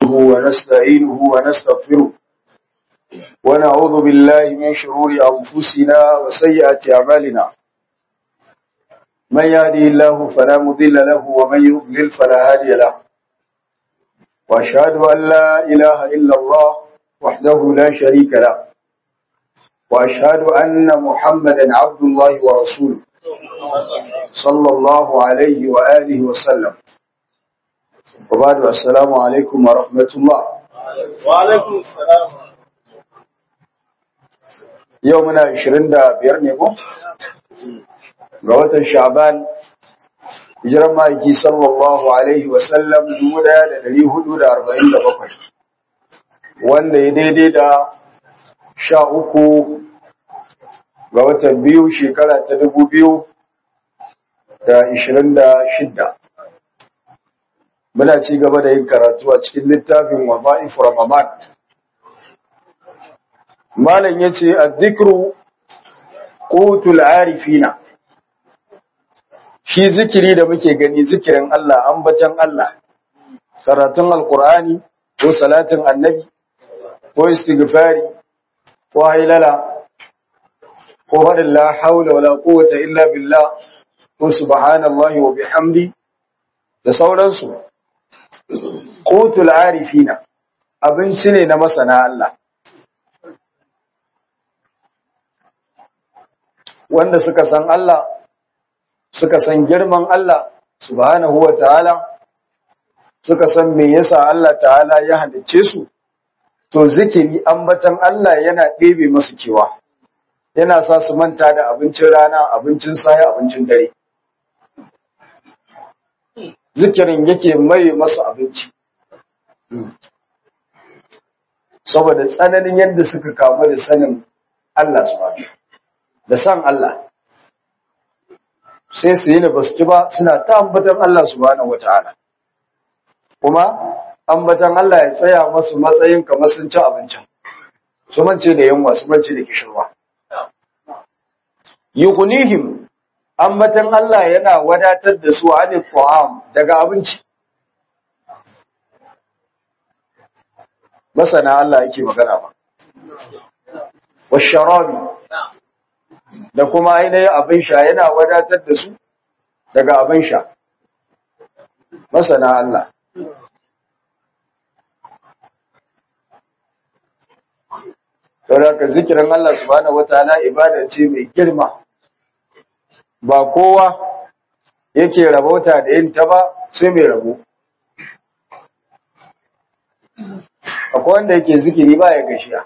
نحمده ونستعينه ونستغفره ونعوذ بالله من شرور أنفسنا وسيئات أعمالنا من يهده الله فلا مضل له ومن يضلل فلا هادي له وأشهد أن لا إله إلا الله وحده لا شريك له وأشهد أن محمدا عبد الله ورسوله صلى الله عليه وآله وسلم وبعد السلام عليكم ورحمة الله وعليكم السلام يومنا 25 ne ko ga watan Sha'ban hijiran ma'aiki sallallahu alaihi wasallam 1447 wanda ya daidai da sha uku ga watan biyu shekara ta dubu biyu da ishirin da shidda muna ci gaba da yin karatu a cikin littafin waza'if ramadan malam ya ce addikru qutul arifina shi zikiri da muke gani zikirin Allah ambatan Allah karatun alkur'ani ko salatin annabi ko istighfari ko hailala ko faɗin la haula wala quwwata illa billah ko subhanallahi wa bihamdi da sauransu qutul arifina abinci ne na masana Allah wanda suka san Allah suka san girman Allah subhanahu wa ta'ala suka san me yasa Allah ta'ala ya halicce su to zikiri ambatan Allah yana ɗebe masu kewa yana sa su manta da abincin rana abincin saya abincin dare zikirin yake mai masu abinci saboda tsananin yadda suka kamu da sanin Allah subhanahu da san Allah sai su yi da basu ci ba suna ta ambatan Allah subhanahu wataala kuma ambatan Allah ya tsaya masu matsayin kamar sun ci abincin su mance da yunwa su mance da kishirwa yughnihim ambatan Allah yana wadatar da su ani ta'am daga abinci masana Allah yake magana ba washarabi da kuma ainihin abin sha yana wadatar da su daga abin sha masana Allah Saboda zikirin Allah subhanahu wataala ibada ce mai girma. Ba kowa yake rabauta da yin ta ba sai mai rabo. Akwai wanda yake zikiri ba ya gashiya.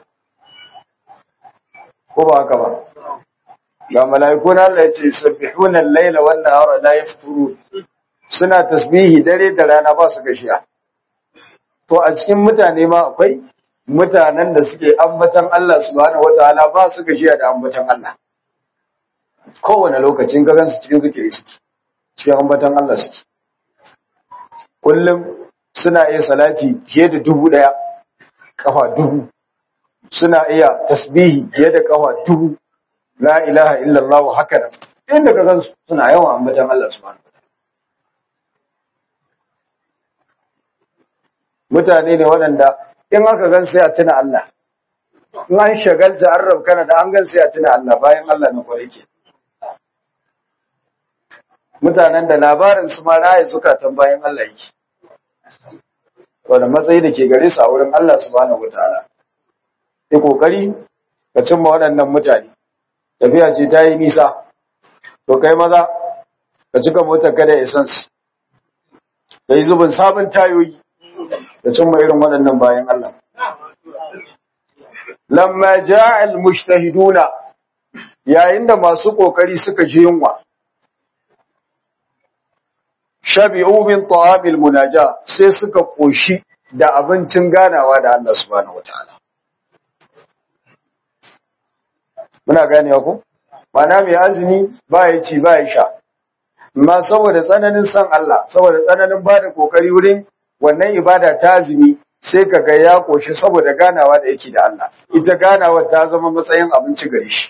Ko ba haka ba. Ga mala'iku na Allah ya ce sabbihuna al-laila wan nahara la yafturun. Suna tasbihi dare da rana ba su gashiya. To a cikin mutane ma akwai mutanen da suke ambatan Allah subhanahu wataala ba su gajiya da ambatan Allah kowane lokacin ga su cikin zikiri suke cikin ambatan Allah suke kullum suna iya salati fiye da dubu daya kafa dubu suna iya tasbihi fiye da kafa dubu la ilaha illallah haka nan inda ka gansu suna yawan ambatan Allah subhanahu mutane ne waɗanda in aka gan sai a tuna Allah in an shagalta an rabkana da an gan sai a tuna Allah bayan Allah na kwarai ke mutanen da labarin su ma raye zukatan bayan Allah yake wanda matsayi da ke gare su a wurin Allah subhanahu wataala yi kokari ka cimma waɗannan mutane tafiya ce ta yi nisa to kai maza ka cika motar kada essence ka yi zubin sabon tayoyi da cimma irin waɗannan bayan Allah. Lamma ja'al mujtahiduna yayin da masu kokari suka ji yunwa. Shabi'u min ta'amil munaja sai suka koshi da abincin ganawa da Allah subhanahu wataala. Muna ganewa ko? Mana mai azumi ba ya ci ba ya sha. Amma saboda tsananin san Allah, saboda tsananin ba da kokari wurin wannan ibada ta azumi sai ka ga ya koshi saboda ganawa da yake da Allah ita ganawa ta zama matsayin abinci gare shi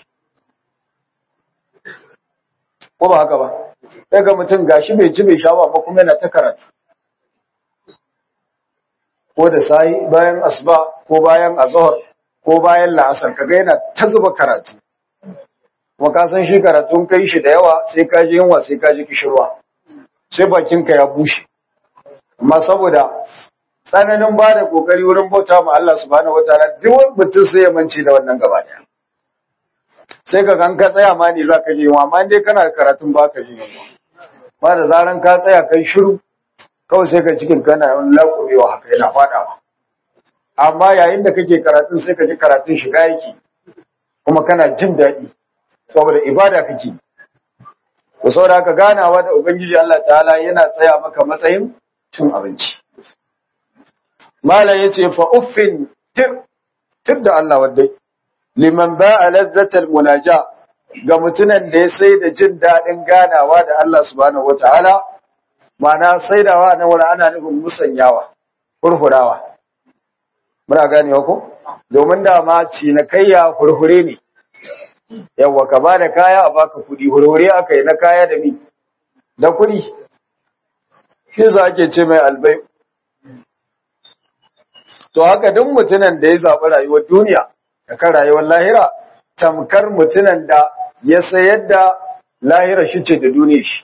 ko ba haka ba daga mutum gashi bai ci bai sha ba kuma yana ta karatu ko da sai bayan asuba ko bayan azhar ko bayan la'asar kaga yana ta zuba karatu kuma ka san shi karatun kai shi da yawa sai ka ji yunwa sai ka ji kishirwa sai bakinka ya bushe amma saboda tsananin ba da kokari wurin bauta ma Allah subhanahu wataala duk wani mutum sai ya mance da wannan gaba daya sai ka kan ka tsaya ma ne za ka ji yunwa amma dai kana karatun ba ka ji yunwa ba da zaran ka tsaya kai shiru kawai sai ka cikin kana yawan laƙubewa haka yana faɗawa amma yayin da kake karatun sai ka ji karatun shiga yake kuma kana jin daɗi saboda ibada kake da saboda haka ganawa da ubangiji Allah ta'ala yana tsaya maka matsayin cin abinci malam yace fa uffin tir tir da Allah wadai liman ba'a ladzatal munaja ga mutunan da ya sai da jin daɗin ganawa da Allah subhanahu wataala ma'ana saidawa na wani ana nufin musanyawa furfurawa muna ganewa ko domin da ma cinikayya furfure ne yawa ka ba da kaya a baka kuɗi hurhure aka yi na kaya da mi da kuɗi shi za ake ce mai albai to haka duk mutunan da ya zaɓi rayuwar duniya da kan rayuwar lahira tamkar mutunan da ya sayar da lahira shi ce da duniya shi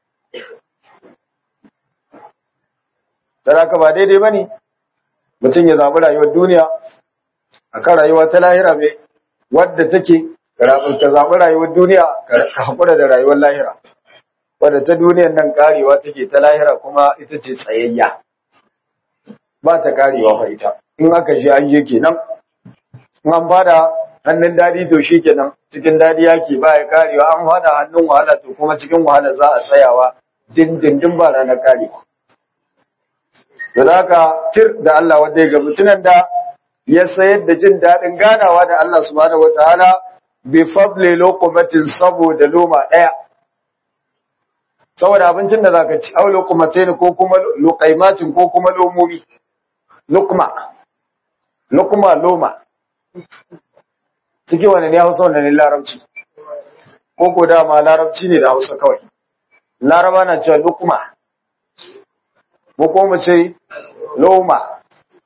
Saraka ba daidai ba ne, mutum ya zaɓi rayuwar duniya a kan rayuwa ta lahira mai wadda take ka zaɓi rayuwar duniya ka haƙura da rayuwar lahira. Wadda ta duniyan nan ƙarewa take ta lahira kuma ita ce tsayayya. Ba ta ƙarewa fa ita, in aka shi an yi kenan. In an fada hannun daɗi to shi kenan cikin daɗi yake ba ya ƙarewa an fada hannun wahala to kuma cikin wahala za a tsayawa dindindin ba ranar ƙarewa. da haka tir da Allah wanda ya ga mutunan da ya sayar da jin daɗin ganawa da Allah subhanahu wataala bi fadli luqmatin saboda loma ɗaya saboda abincin da zaka ci au luqmatain ko kuma luqaimatin ko kuma lomomi luqma luqma loma ciki wani ne Hausa wanda ne Larabci ko ko dama Larabci ne da Hausa kawai Laraba na cewa luqma mu ko mu ce loma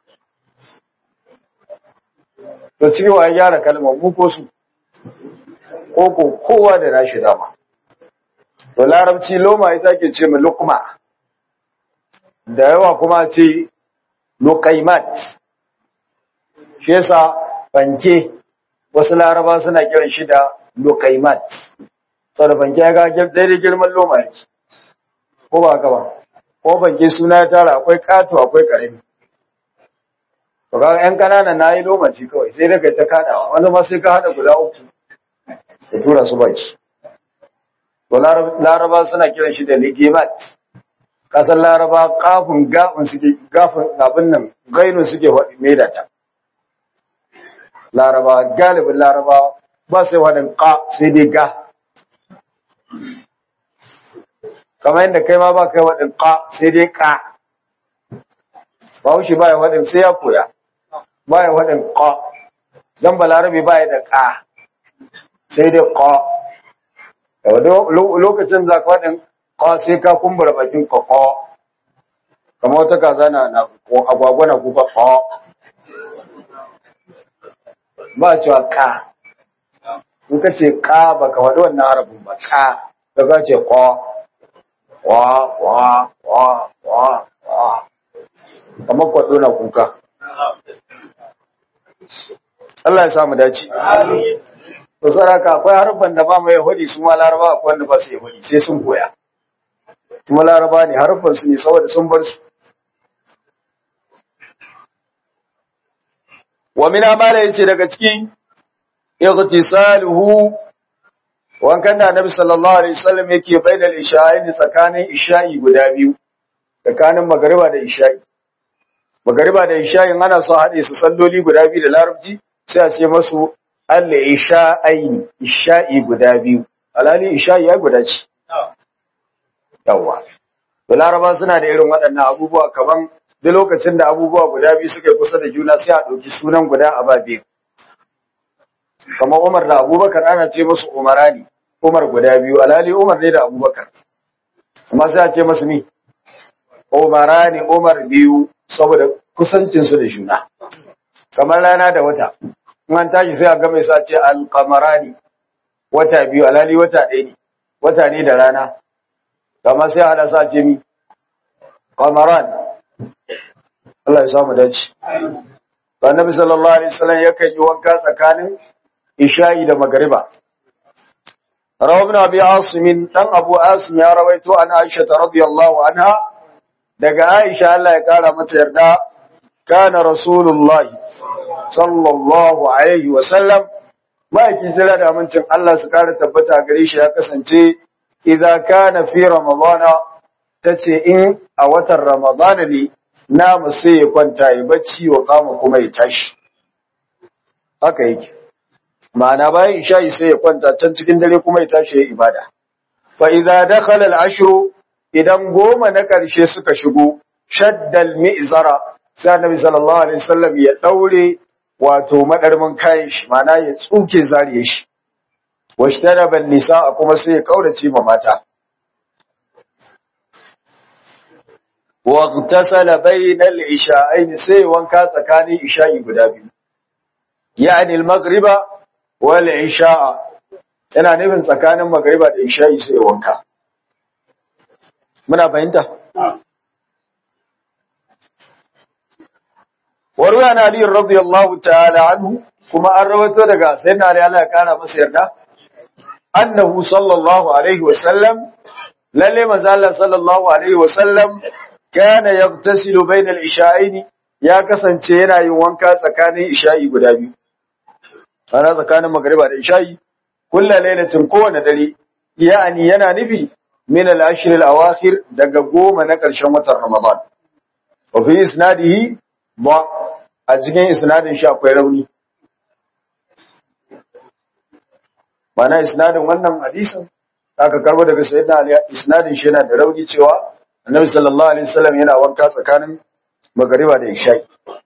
to cikin wa gyara kalmar mu ko su ko ko kowa da nashi dama to larabci loma ita ke ce mai lukma da yawa kuma ce luqaimat shi yasa fanke wasu laraba suna kiran shi da luqaimat saboda fanke ya ga daidai girman loma yake ko ba haka ba ko banke suna ya tara akwai kato akwai karami to ga yan kanana nayi lomaci kawai sai daga ta kadawa wanda ma sai ka hada guda uku ya tura su baki to laraba suna kiran shi da ligimat kasan laraba kafin gafin suke gafin abin nan gainun suke maida ta laraba galibin laraba ba sai wadin ka sai dai ga kamar yadda kai ma ba kai waɗin ƙa sai dai ƙa ba wuce ba ya waɗin sai ya koya ba ya waɗin ƙa don balarabe ba ya da ƙa sai dai ƙa lokacin za ka waɗin ƙa sai ka kumbura bakin ka ƙa kamar wata kaza na agwagwa na kuka ƙa ba cewa ƙa in ka ce ƙa ba ka faɗi wannan harafin ba ƙa da ka ce ƙa wa wa wa wa wa kamar kwaɗo na kuka Allah ya samu dace to saraka akwai harfan da ba mu yahudi su ma laraba akwai wanda ba su yahudi sai sun koya kuma laraba ne harfan su ne saboda sun bar su wa min amala yace daga cikin ightisaluhu wankan da annabi sallallahu alaihi wasallam yake bainal isha'ain tsakanin isha'i guda biyu tsakanin magariba da isha'i magariba da isha'i ana so haɗe su salloli guda biyu da larabci sai a ce masu al-isha'ain isha'i guda biyu alali isha'i ya guda ce yawa da laraba suna da irin waɗannan abubuwa kaman duk lokacin da abubuwa guda biyu suka kusa da juna sai a ɗauki sunan guda a ba biyu kamar Umar da Abubakar ana ce musu Umarani Umar guda biyu alhali Umar ne da Abubakar amma sai a ce musu ni Umarani Umar biyu saboda kusancinsu da juna kamar rana da wata in an tashi sai a ga mai sa ce alqamarani wata biyu alali wata ɗaya ne wata ne da rana kamar sai hada sa ce mi qamaran Allah ya samu dace Annabi sallallahu alaihi wasallam yakan yi wanka tsakanin isha'i da magriba Rawa ibn Abi Asim dan Abu Asim ya rawaito an Aisha radhiyallahu anha daga Aisha Allah ya kara mata yarda kana Rasulullahi sallallahu alaihi wasallam ma'aikin jira da amincin Allah su kara tabbata gare shi ya kasance idza kana fi ramadana tace in a watan ramadana ne namu sai ya kwanta ya bacci wa kama kuma ya tashi haka yake ma'ana bayan isha'i sai ya kwanta can cikin dare kuma ya tashi ya ibada fa idza dakhala al-ashru idan goma na karshe suka shigo shaddal mi'zara sai annabi sallallahu alaihi wasallam ya daure wato madarmin kayan shi ma'ana ya tsuke zariye shi washtara ban nisa kuma sai ya kaurace ma mata واغتسل بين العشاءين sai wanka tsakanin isha'i guda biyu yani al-maghriba wal isha'a yana nufin tsakanin magriba da isha'i sai wanka muna fahimta warwa na ali radiyallahu ta'ala anhu kuma an rawaito daga sayyidina ali Allah ya kara masa yarda annahu sallallahu alaihi wa sallam lalle manzo Allah sallallahu alaihi wa sallam kana yagtasilu bainal isha'aini ya kasance yana yin wanka tsakanin isha'i guda biyu ana tsakanin magriba da isha'i kullu lailatin kowane dare yani yana nufi min al-ashr al-awakhir daga goma na ƙarshen watan ramadan wa fi isnadihi ba a cikin isnadin shi akwai rauni mana isnadin wannan hadisin aka karbo daga sayyidina ali isnadin shi yana da rauni cewa annabi sallallahu alaihi wasallam yana wanka tsakanin magariba da isha'i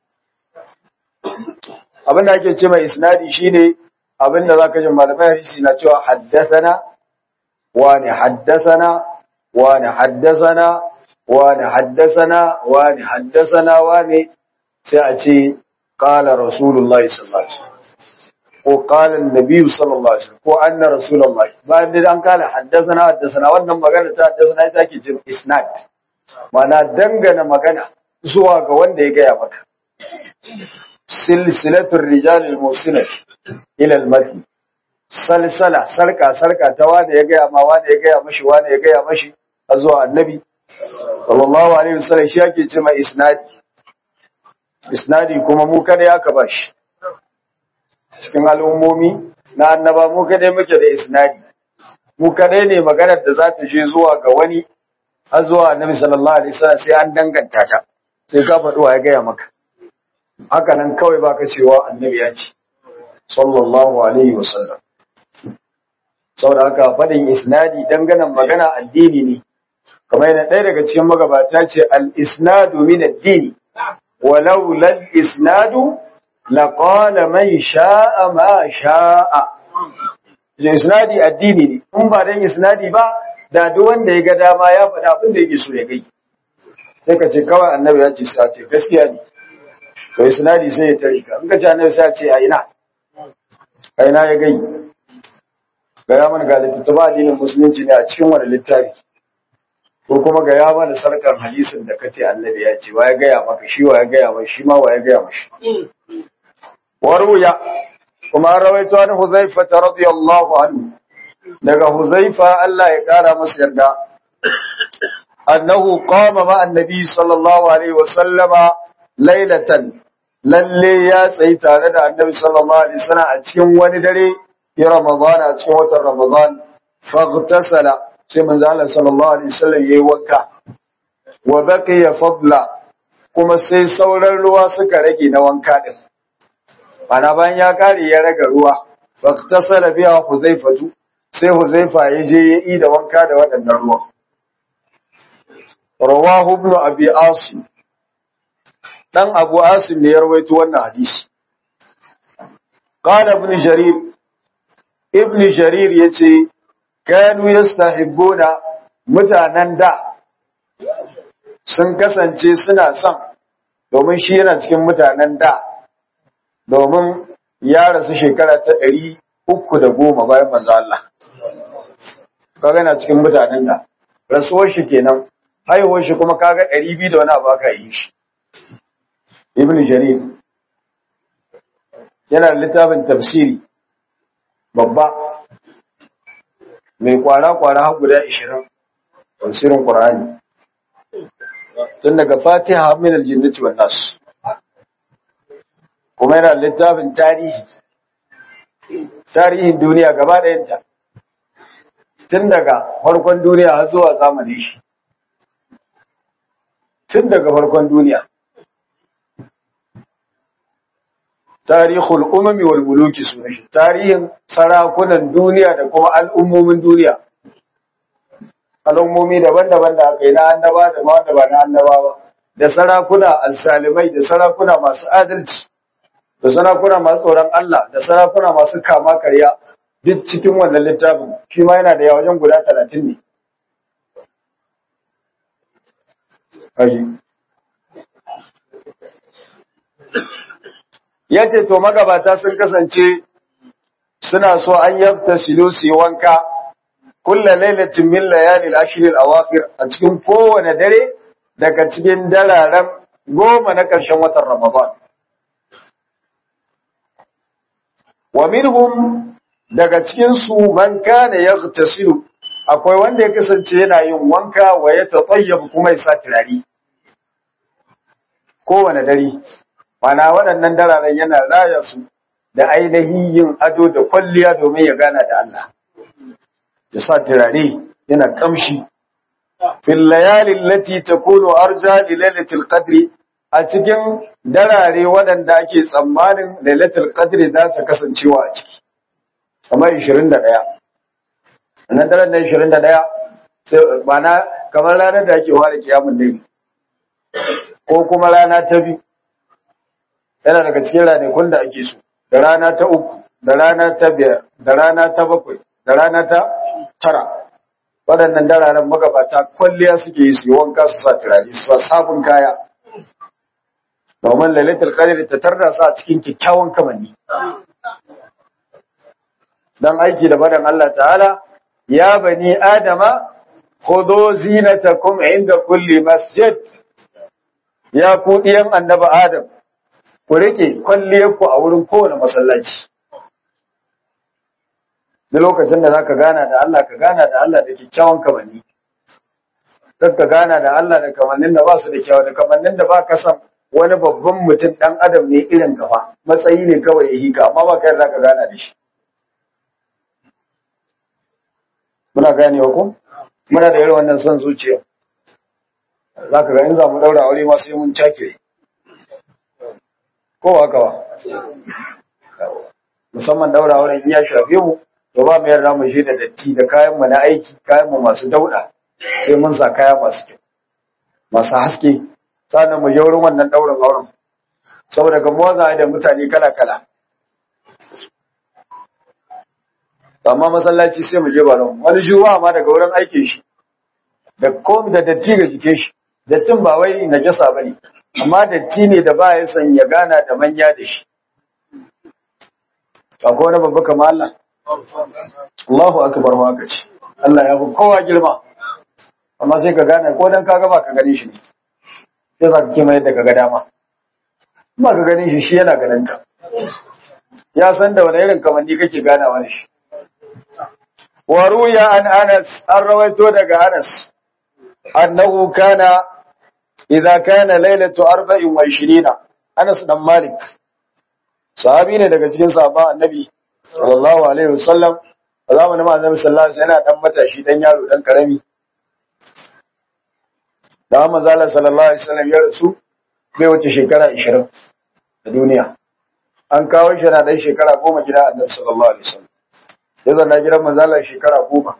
abin da ake ce mai isnadi shine abin da zaka ji malamai hadisi na cewa haddathana wani haddathana wani haddathana wani haddathana wani haddathana wani sai a ce qala rasulullahi sallallahu alaihi wasallam ko qala annabi sallallahu alaihi wasallam ko anna rasulullahi bayan da an kala haddathana haddathana wannan magana ta haddathana ita ake ce isnad mana dangana magana zuwa ga wanda ya gaya maka silsilatul rijal al-musinat ila al-matn salsala sarka sarka ta wanda ya gaya ma wanda ya gaya mashi wanda ya gaya mashi a zuwa annabi sallallahu alaihi wasallam shi yake ce mai isnadi isnadi kuma mu kada ya ka bashi cikin al'ummomi na annaba mu kada muke da isnadi mu kada ne maganar da za ta je zuwa ga wani har zuwa annabi sallallahu alaihi wasallam sai an danganta ta sai ka faɗuwa ya gaya maka haka nan kawai baka cewa annabi ya ce sallallahu alaihi wasallam saboda haka faɗin isnadi danganan magana addini ne kamar yana ɗaya daga cikin magabata ce al-isnadu min ad-dini walau lal isnadu laqala man sha'a ma sha'a isnadi addini ne in ba dan isnadi ba da duk wanda ya ga dama ya faɗa abin da yake so ya gai sai ka ce kawai annabi ya ce sai ce gaskiya ne to isnadi sai ya tare ka in ka ce annabi sai ya ce a ina a ina ya gai ga ya mana ga littattafa addinin musulunci ne a cikin wani littafi ko kuma ga ya mana sarkan hadisin da kace annabi ya ce wa ya gaya maka shi wa ya gaya maka shi ma wa ya gaya mashi waruya kuma rawaito an huzaifa radiyallahu anhu daga Huzaifa Allah ya kara masa yarda annahu qama ma annabi sallallahu alaihi wa sallama lailatan lalle ya tsayi tare da annabi sallallahu alaihi wasallam a cikin wani dare ya ramadan a cikin watan ramadan faghtasala sai manzo Allah sallallahu alaihi wasallam yayi wanka wa baqiya fadla kuma sai sauran ruwa suka rage na wanka din ana bayan ya kare ya raga ruwa faghtasala biha huzaifatu sai Huzaifa ya je ya yi da wanka da waɗannan ruwan. Rawahu ibn Abi Asim dan Abu Asim ne ya rawaito wannan hadisi. Qala ibn Jarir Ibn Jarir yace kanu yastahibbuna mutanen da sun kasance suna son domin shi yana cikin mutanen da domin ya rasu shekara ta ɗari uku da goma bayan manzo Allah kaga yana cikin mutanen da rasuwar shi kenan haihuwar shi kuma kaga ɗari biyu da wani abu aka yi shi ibn jarir yana da littafin tafsiri babba mai kwara-kwara har guda ishirin tafsirin Qur'ani tun daga fatiha min aljinnati wan nas kuma yana littafin tarihi tarihin duniya gaba ɗayanta tun daga farkon duniya har zuwa zamanin shi tun daga farkon duniya tarihul umami wal muluki sunan shi tarihin sarakunan duniya da kuma al'ummomin duniya al'ummomi daban-daban da aka yi na annaba da ma wanda ba na annaba ba da sarakuna alsalimai da sarakuna masu adalci da sarakuna masu tsoron Allah da sarakuna masu kama karya duk cikin wannan littafin shi ma yana da yawa wajen guda talatin ne ayi ya ce to magabata sun kasance suna so an yabta silu su yi wanka kulla lailatin min layalil ashr al awakhir a cikin kowane dare daga cikin dararen goma na ƙarshen watan Ramadan wa minhum daga cikin su man kana yaghtasilu akwai wanda ya kasance yana yin wanka wa ya tatayyab kuma ya sa turare kowane dare mana waɗannan dararen yana raya su da ainihin yin ado da kwalliya domin ya gana da Allah ya sa turare yana kamshi fil layali allati takunu arja li lailatul qadri a cikin darare waɗanda ake tsammanin lailatul qadri za ta kasancewa a ciki kamar 21 wannan daren na 21 sai mana kamar ranar da ake fara kiyamul layli ko kuma rana ta biyu yana daga cikin ranakun da ake so da rana ta uku da rana ta biyar da rana ta bakwai da rana ta tara waɗannan dararen magabata kwalliya suke yi su yi wanka su sa turare su sa sabon kaya domin lalatar qadr ta tarda su a cikin kyakkyawan kamanni dan aiki da badan Allah ta'ala ya bani adama khudhu zinatakum inda kulli masjid ya ku diyan annabi adam ku rike kwalliyarku a wurin kowane masallaci da lokacin da zaka gana da Allah ka gana da Allah da kyakkyawan kamanni kar ka gana da Allah da kamannin da ba su da kyawu da kamannin da ba ka san wani babban mutum dan adam ne irin gaba matsayi ne kawai ya hika amma ba ka yarda ka gana da shi muna ganewa ko muna da irin wannan son zuciya zaka ga in za mu daura aure ma sai mun cakire ko haka ba musamman daura wurin ya shafe mu to ba mu yarda mu shi da datti da kayan mu na aiki kayan mu masu dauda sai mun sa kaya masu kyau masu haske sannan mu yi wurin wannan daurin auren saboda ga mu za da mutane kala kala amma masallaci sai mu je ba wani juma'a ma daga wurin aikin shi da komi da datti ga jikin shi dattin ba wai najasa bane amma datti ne da ba ya san ya gana da manya da shi akwai wani babba kama Allah Allahu akbar wa aka ce Allah ya fi kowa girma amma sai ka gane ko dan kaga ba ka gane shi ne sai za ka kima yadda ka ga dama ba ka gane shi shi yana ganin ka ya san da wani irin kamanni kake ganawa da shi wa ruya an Anas an rawaito daga Anas annahu kana idza kana lailatu 24 Anas dan Malik sahabi ne daga cikin sahabban Annabi sallallahu alaihi wasallam zamanin Annabi sallallahu alaihi wasallam yana dan matashi dan yaro dan karami da manzo Allah sallallahu alaihi wasallam ya rasu bai wuce shekara 20 a duniya an kawo shi na dan shekara 10 gida Annabi sallallahu alaihi wasallam ya zanna gidan manzo Allah shekara 10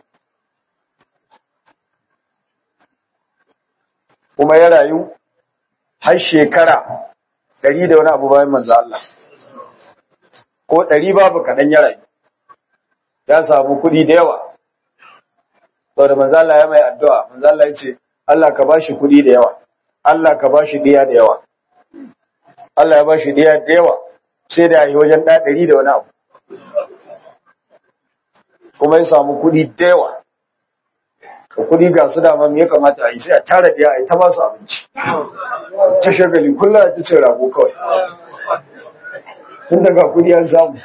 kuma ya rayu har shekara ɗari da wani abu bayan manzo Allah ko ɗari babu kaɗan ya rayu ya samu kuɗi da yawa sau da manzo Allah ya mai addu'a manzo Allah ya ce Allah ka ba shi kuɗi da yawa Allah ka ba shi ɗiya da yawa Allah ya ba shi ɗaya da yawa sai da yi wajen ɗa ɗari da wani abu kuma ya samu kuɗi da yawa ka kuɗi ga su dama me ya kamata a yi sai a tara ɗaya a yi ta masu abinci ta shagali kullum a ta cin rago kawai tun daga kuɗi an samu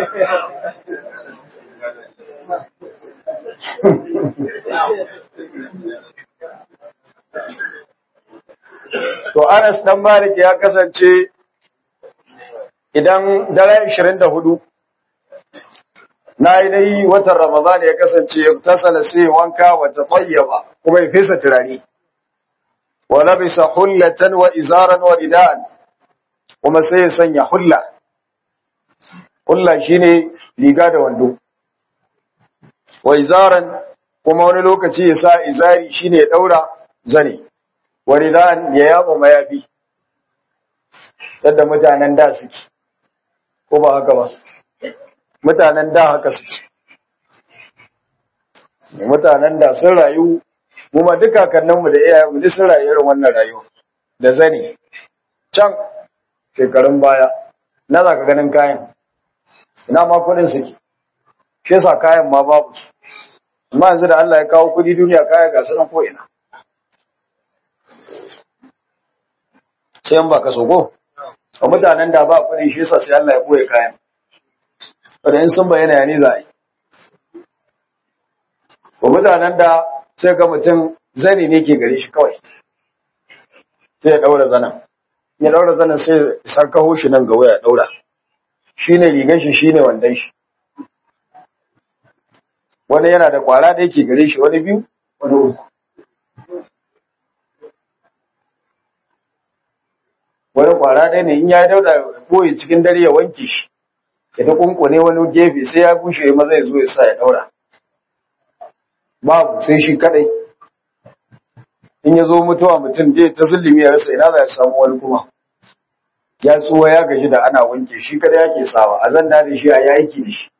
To Anas dan Malik ya kasance idan daren 24 na yi dai watan Ramadan ya kasance ya tasala sai wanka wa tatayyaba kuma ya fesa turare wa labisa hullatan wa izaran wa ridan kuma sai ya sanya hulla hulla shine riga da wando wa izaran kuma wani lokaci ya sa izari shine ya daura zane waridan ya yaba mayafi yadda mutanen da suke ko ba haka ba mutanen da haka suke mutanen da sun rayu mu ma duka kannanmu da iyayenmu duk sun rayu irin wannan rayuwa da zane can shekarun baya na za ka ganin kayan ina ma kudin suke shi yasa kayan ma babu su amma yanzu da Allah ya kawo kudi duniya kaya ga sunan ko ina sai in ba ka sogo a mutanen da ba kuɗi shi yasa sai Allah ya boye kayan wanda in sun bayyana ne za a yi ba mutanen da sai ga mutum zani ne ke gare shi kawai sai ya ɗaura zanen ya ɗaura zanen sai ya sarkaho shi nan ga waya ya ɗaura shi ne rigar shi shi ne wandon shi wani yana da kwara da yake gare shi wani biyu wani uku wani kwara ɗaya ne in ya dauda koyi cikin dare ya wanke shi ya ta kunkune wani gefe sai ya bushe ya maza ya zo ya sa ya daura babu sai shi kadai in ya zo mutuwa mutum dai ta zulumi ya rasa ina za ya samu wani kuma ya tsuwa ya gaji da ana wanke shi kadai yake sawa a zan da shi a yi aiki da shi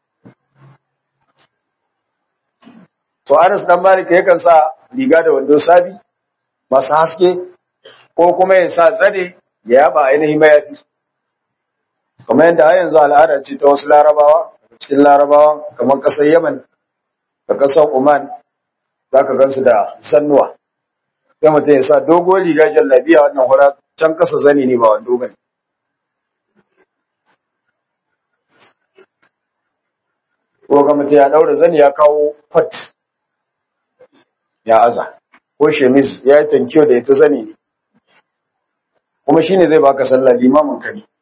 to Anas dan Malik yakan sa riga da wando sabi masu haske ko kuma ya sa zane ya yaba ainihin mayafi kamar yadda a yanzu al'ada ce ta wasu larabawa cikin larabawa kamar ƙasar yaman da ƙasar oman za ka gansu da sannuwa sai mutum ya sa dogo riga jallabiya wannan hura can ƙasa zane ne ba wando bane ko ga mutum ya ɗaura zane ya kawo kwat ya aza ko shemis ya yi tankiyo da ita zane ne kuma shi ne zai baka sallah limamin ka ne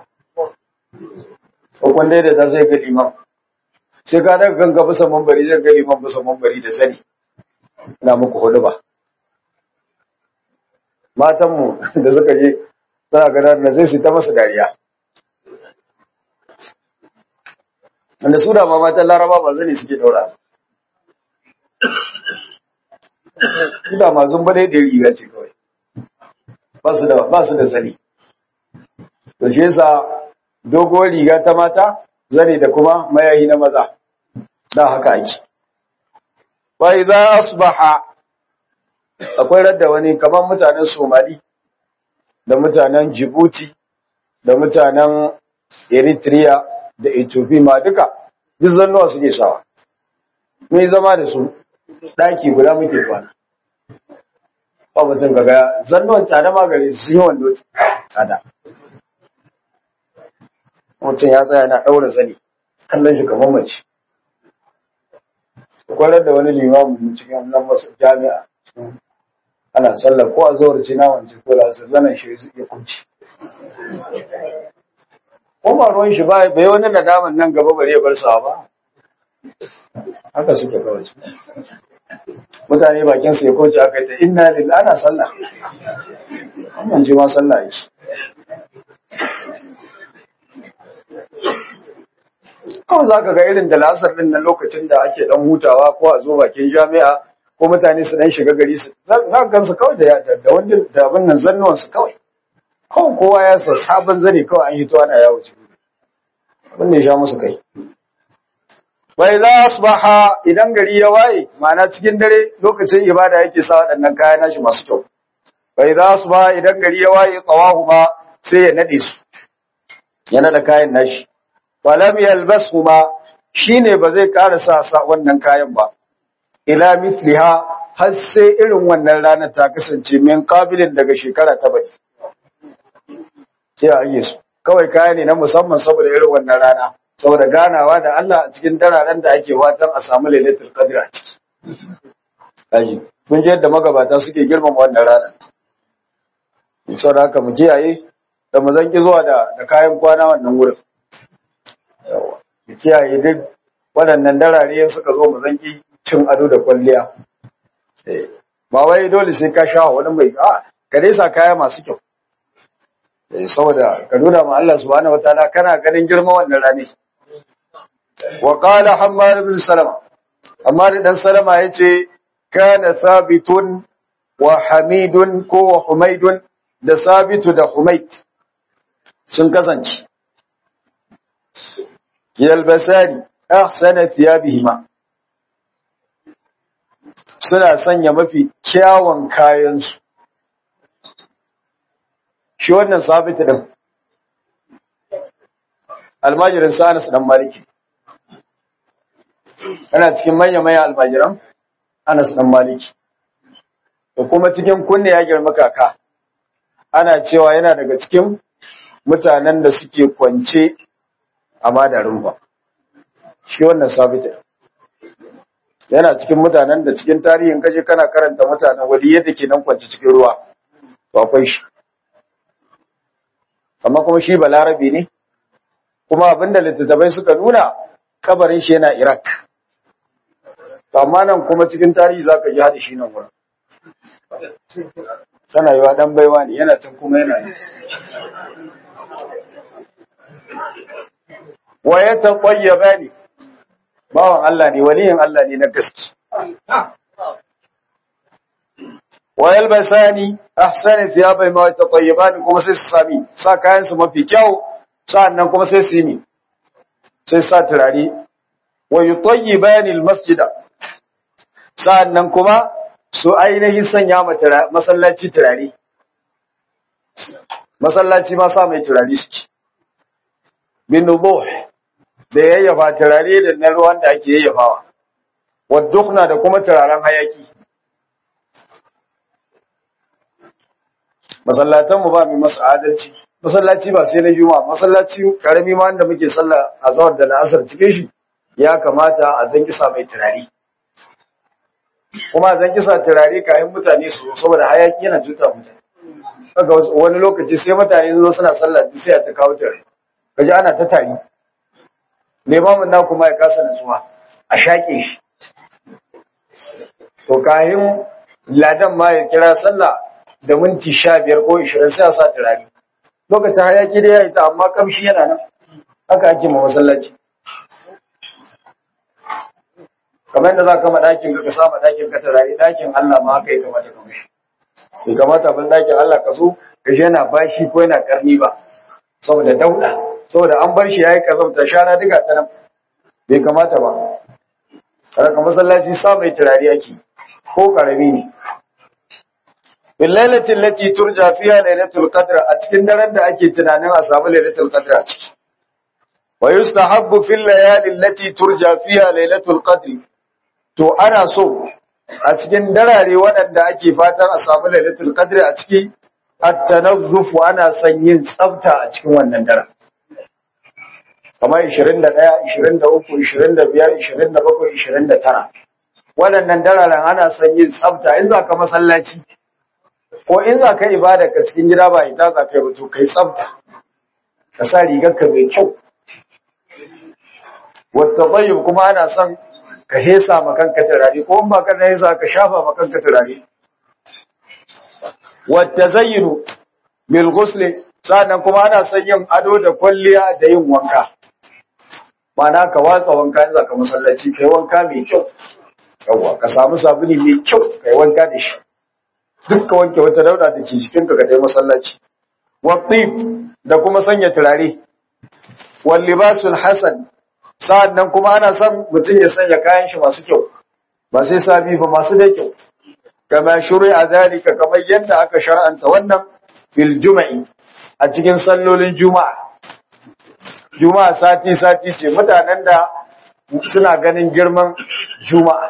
hukun dai da ta sai ga limam sai ka daga kanka bisa mambari zai ga liman bisa mambari da sani ina muku hudu ba matanmu da suka je suna ganar na zai su ta masa dariya wanda su da ma matan laraba ba zane suke daura su da ma zumba dai da riga ce kawai ba su da ba su da zane to shi yasa doguwar riga ta mata zane da kuma mayayi na maza da haka ake wa idza asbaha akwai radda wani kamar mutanen Somali da mutanen Djibouti da mutanen Eritrea da Ethiopia ma duka duk zannuwa suke sawa mun zama da su daki guda muke kwana ba mutum kaga zannuwan tsada ma gare su yi wando tsada mutum ya tsaya na ɗaura zani kallon shi kamar mace kwarar da wani limamin cikin nan masu jami'a ana sallar ko a zuwar ce na wance ko da su zanen shi ya kunci ko ba ruwan shi ba bai wani nadaman nan gaba bare ya bar sa ba haka suke kawai mutane bakin su ya koce aka yi ta inna lillahi ana sallah wannan ji ma sallah yake kawai za ka ga irin da lasar din nan lokacin da ake dan hutawa ko a zo bakin jami'a ko mutane su dan shiga gari su za ka gansu kawai da da wanda da abin nan zannuwan su kawai kawai kowa ya sa sabon zane kawai an yi to ana yawo cikin abin ne sha musu kai bai za asbaha idan gari ya waye ma'ana cikin dare lokacin ibada yake sa waɗannan kaya nashi masu kyau bai za su ba idan gari ya waye tsawahu ma sai ya nade su ya nada kayan nashi falam yalbasu ma shine ba zai ƙara sa sa wannan kayan ba ila mithliha har sai irin wannan ranar ta kasance min kabilin daga shekara ta baki ya ayye su kawai kaya ne na musamman saboda irin wannan rana saboda ganawa da Allah a cikin dararen da ake watan a samu lailatul qadr a ciki aji kun ji yadda magabata suke girmama wannan rana saboda haka mu kiyaye da mu zanki zuwa da da kayan kwana wannan wurin yawa mu kiyaye duk waɗannan darare suka zo mu zanki cin ado da kwalliya eh ba wai dole sai ka sha wani mai a ka dai sa kaya masu kyau eh saboda ka nuna ma Allah subhanahu wataala kana ganin girman wannan rane wa qala hammad bin salama amma dan salama yace kana thabitun wa hamidun ko wa humaidun da sabitu da humaid sun kasance yalbasani ahsana thiyabihima suna sanya mafi kyawun kayansu shi wannan sabitu din almajirin sa Anas dan Maliki yana cikin manya-manya almajiran Anas dan Maliki da kuma cikin kunne ya girma kaka ana cewa yana daga cikin mutanen da suke kwance a madarin ba shi wannan sabitu yana cikin mutanen da cikin tarihin kaje kana karanta mutanen wali yadda ke nan kwance cikin ruwa to akwai shi amma kuma shi balarabe ne kuma abinda littattafai suka nuna kabarin shi yana iraq to amma nan kuma cikin tarihi zaka ji hada shi nan wurin tana yiwa dan baiwa ne yana can kuma yana wa ya taƙwayyaba ne bawan Allah ne waliyin Allah ne na gaske wa yalbasani ahsana thiyabai ma yatatayyibani kuma sai su sami sa kayan su mafi kyau sa'annan kuma sai su yi sai sa turare wa yutayyibani almasjida sa'annan kuma su ainihin sanya masallaci turare masallaci ma sa mai turare suke bin nubuh da yayyafa turare da na ruwan da ake yayyafawa waddukhna da kuma turaren hayaki masallatan mu ba mu masu adalci masallaci ba sai na juma'a masallaci karami ma wanda muke sallah azhar da la'asar cikin shi ya kamata a zan kisa mai turare kuma zan kisa turare kayan mutane su saboda hayaki yana cuta mutane kaga wani lokaci sai mutane zo suna sallah sai a ta kawo turare kaji ana ta tari limamin na kuma ya kasa nutsuwa a shaƙe shi to kayan ladan ma ya kira sallah da minti sha biyar ko ishirin sai a sa turare lokacin hayaki da ya yi ta amma kamshi yana nan haka ake ma masallaci kamar yadda za ka ma ɗakin ka ka sama ɗakin ka turare ɗakin Allah ma haka ya kamata ka mishi bai kamata bin ɗakin Allah ka so ka shi yana bashi ko yana karni ba saboda dauɗa saboda an bar shi ya yi kazamta shara duka ta nan bai kamata ba kada ka masallaci sa mai turare ake ko karami ne billailatin lati turja fiha lailatul qadr a cikin daren da ake tunanin a samu lailatul qadr a ciki wa yustahabbu fil layali allati turja fiha lailatul qadr to ana so a cikin darare waɗanda ake fatan a samu lailatul qadr a ciki at-tanazzufu ana son yin tsafta a cikin wannan daren kamar 21 23 25 27 29 waɗannan dararen ana son yin tsafta in za ka masallaci ko in za ka ibada ka cikin gida ba ita za ka yi mutu kai tsafta ka sa rigarka mai kyau wata bayyub kuma ana son ka hesa makanka turare ko in ba ka da hesa ka shafa makanka turare wata zayyinu bil ghusli sannan kuma ana son yin ado da kwalliya da yin wanka Mana ka watsa wanka in za ka masallaci kai wanka mai kyau yawwa ka samu sabuni mai kyau kai wanka da shi duk ka wanke wata dauda da ke jikinka ka tai masallaci watib da kuma sanya turare wal libasul hasan sa'annan kuma ana son mutum ya sanya kayan shi masu kyau ba sai sabi ba masu da kyau kama shuri'a zalika kamar yadda aka shar'anta wannan fil juma'i a cikin sallolin juma'a juma'a sati sati ce mutanen da suna ganin girman juma'a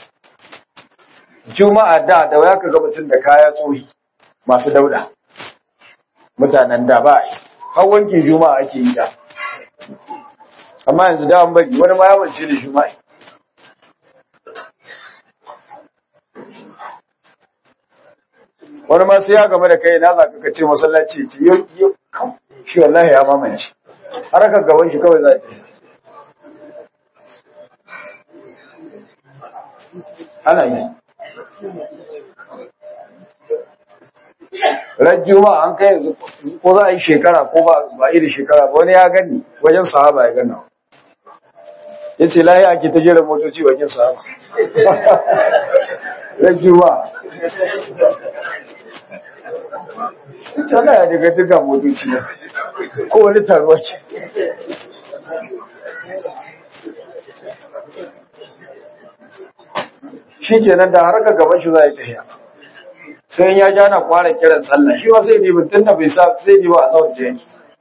juma'a da da waya ka ga mutum da kaya tsohi masu dauda mutanen da ba har wankin juma'a ake yi da amma yanzu da an bari wani ma yawance da juma'a wani ma sai ya game da kai na za ka ce masallaci ce yau yau shi wallahi ya mamance har ka gaban shi kawai za ta ana yi ran juma'a an kai yanzu ko za a yi shekara ko ba ba iri shekara ba wani ya gani wajen sahaba ya gana ya ce layi ake ta jera motoci wajen sahaba ran juma'a ita na ya daga duka motoci na ko wani taruwa ce shi kenan da haraka gaban shi za a yi tafiya sai ya ja na kwara kiran sallah shi ba sai ne tun da bai sa sai ne ba a tsawon jiyan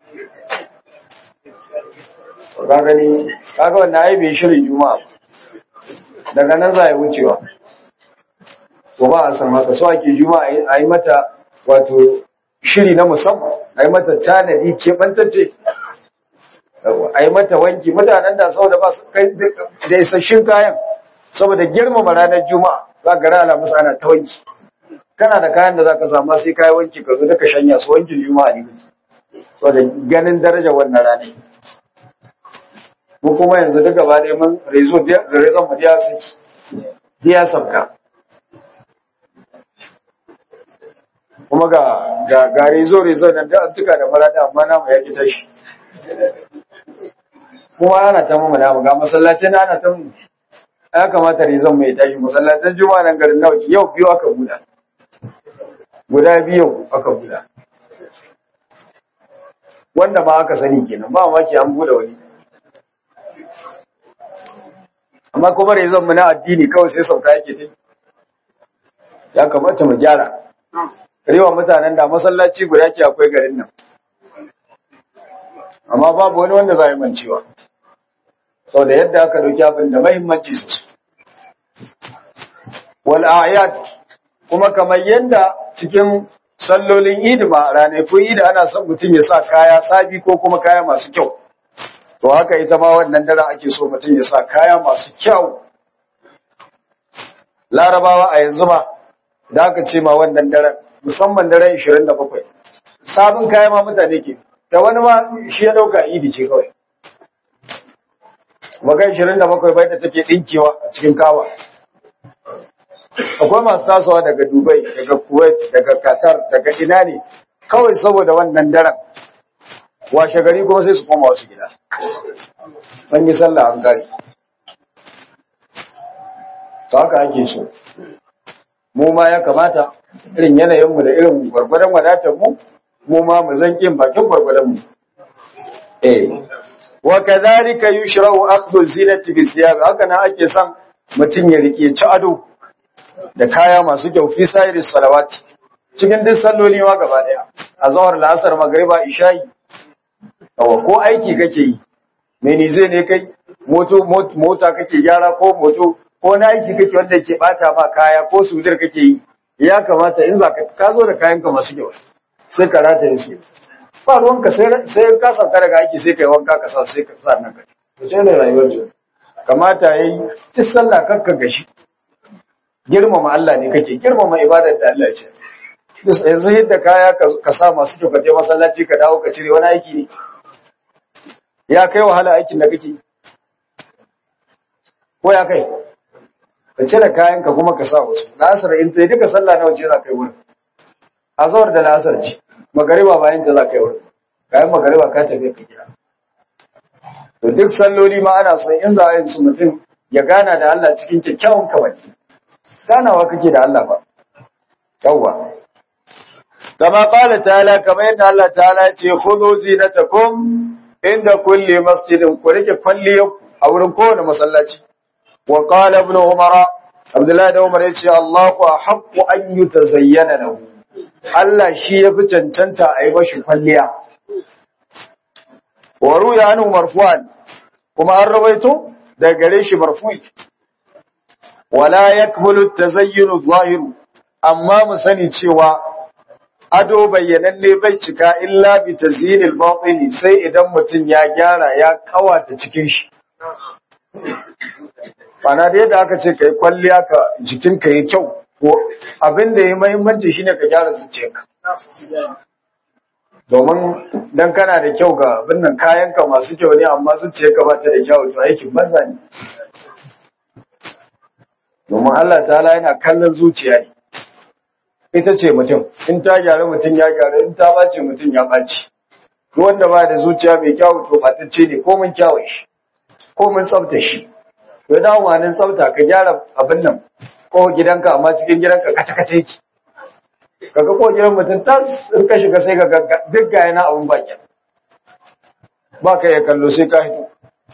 ka gani kaga wannan ai bai shirin juma'a daga nan za a yi wucewa to ba a san haka so ake juma'a a yi mata wato shiri na musamman a yi mata tanadi keɓantacce a yi mata wanki mutanen da saboda ba su kai da isasshin kayan saboda girmama ranar juma'a za ka rana musu ana ta wanki kana da kayan da za ka samu sai kayi wanki ka zo daga shanya su wankin juma'a ne saboda ganin daraja wannan ranar mu kuma yanzu duka ba da mun rezo da rezon mu diya saki diya sabka kuma ga ga ga rezo rezo nan da tuka da marada amma namu ya ki tashi kuma ana ta mu namu ga masallacin ana ta mu ya kamata rezon mai tashi masallacin juma'a nan garin nawa yau biyu aka buɗa guda biyu aka buɗa wanda ba aka sani kenan ba maki an buɗe wani amma kuma rezon mu na addini kawai sai sauka yake ta ya kamata mu gyara rewa mutanen da masallaci guda ke akwai garin nan amma babu wani wanda za a yi mancewa sau da yadda aka dauki abin da mahimmanci su wal ayat kuma kamar yadda cikin sallolin idima ranakun idi ana son mutum ya sa kaya sabi ko kuma kaya masu kyau to haka ita ma wannan daren ake so mutum ya sa kaya masu kyau larabawa a yanzu ma da aka ce ma wannan daren musamman daren 27 sabon kaya ma mutane ke da wani ma shi ya dauka idi ce kawai bakai 27 bai da take dinkewa a cikin kawa akwai masu tasowa daga dubai daga kuwait daga qatar daga ina ne kawai saboda wannan daren washe gari kuma sai su koma wasu gida an yi sallah an gari ta haka ake so mu ma ya kamata irin yanayinmu da irin gwargwadon wadatarmu mu ma mu zan kin bakin gwargwadonmu eh wa kadhalika yushra'u akhdhu zinati bi thiyab haka nan ake son mutum ya rike ci ado da kaya masu kyau fi sayri salawati cikin duk salloli ma gaba daya azhar la'asar magriba isha'i Yawa ko aiki kake yi, meni zai ne kai, mota kake gyara ko moto, ko na aiki kake wanda ke bata ma kaya ko sujar kake yi, ya kamata in za ka zo da kayanka masu kyau, sai ka rata su. Ba ruwanka sai ka sauka daga aiki sai ka yi wanka ka sa sai ka sa nan ka. Wace ne rayuwar ce? Kamata ya yi, duk sallah kakka gashi. Girmama Allah ne kake, girmama ibadar da Allah ce. Yanzu yadda kaya ka sa masu kyau ka je masallaci ka dawo ka cire wani aiki ne. ya kai wahala aikin da kake ko ya kai ka cire kayanka kuma ka sa wasu la'asar in ta duka sallah na wace za ka yi wurin azawar da la'asar ce magariba bayan ta za ka yi wurin kayan magariba ka tafi ka gida to duk salloli ma ana son in za a yin su mutum ya gana da Allah cikin kyakkyawan kabaki ganawa kake da Allah ba yawwa kama qala ta'ala kamar yadda Allah ta'ala ya ce khudhu zinatakum inda kulli masjidin ku rike kwalliya a wurin kowane masallaci wa qala ibn umar Abdullahi da Umar ya ce Allahu haqqu an yutazayyana lahu Allah shi ya fi cancanta a yi mashi kwalliya wa ruya anhu marfu'an kuma an rawaito daga gare shi marfu'i wala yakmulu tazayyunu zahiru amma mu sani cewa ado bayyananne bai cika illa bi tazyinil batini sai idan mutum ya gyara ya kawata cikin shi Bana da yadda aka ce kai kwalliya ka jikinka yi kyau ko abin da ya muhimmanci shine ka gyara zuciyarka domin dan kana da kyau ga abin nan kayanka masu kyau ne amma zuciyarka ba ta da kyau to aikin banza ne domin Allah ta'ala yana kallon zuciya ne ita ce mutum in ta gyara mutum ya gyara in ta bace mutum ya bace duk wanda ba da zuciya mai kyau to fatacce ne ko mun kyawun shi ko mun tsafta shi to da wani tsafta ka gyara abin nan ko gidanka amma cikin gidanka kace kace ki kaga ko gidan mutum tas in ka shiga sai ka ga duk ga yana abun baki ba ka ya kallo sai ka hito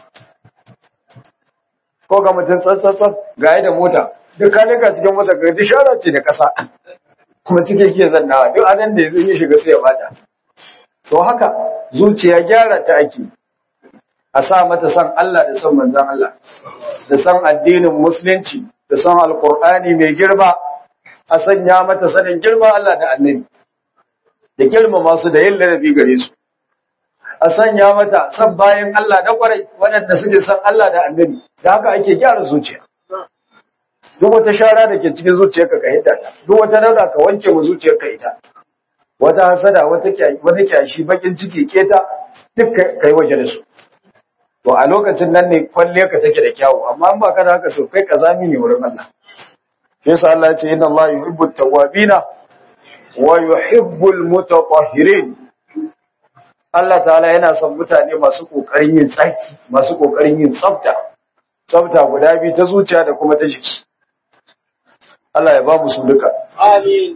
ko ga mutum tsatsatsat ga da mota duk ka nika cikin mota ga dishara ce da kasa kuma cikin ke zannawa duk anan da ya shiga sai ya bata to haka zuciya gyara ta ake a sa mata san Allah da san manzan Allah da san addinin musulunci da san alkur'ani mai girma a sanya mata sanin girma Allah da annabi da girmama su da yin ladabi gare su a sanya mata san bayan Allah da kwarai waɗanda suke san Allah da annabi da haka ake gyara zuciya duk wata shara da ke cikin zuciyarka ka hidda ta duk wata dauda ka wanke mu zuciyarka ita wata hasada wata wani kyashi bakin ciki keta duk kai waje da su to a lokacin nan ne kwalle ka take da kyawu amma in ba ka da haka so kai kazami ne wurin Allah yasa Allah ya ce inna Allah yuhibbu at-tawwabina wa yuhibbu al-mutatahhirin Allah ta'ala yana son mutane masu kokarin yin tsaki masu kokarin yin tsafta tsafta guda biyu ta zuciya da kuma ta jiki Allah ya ba mu su duka Amin.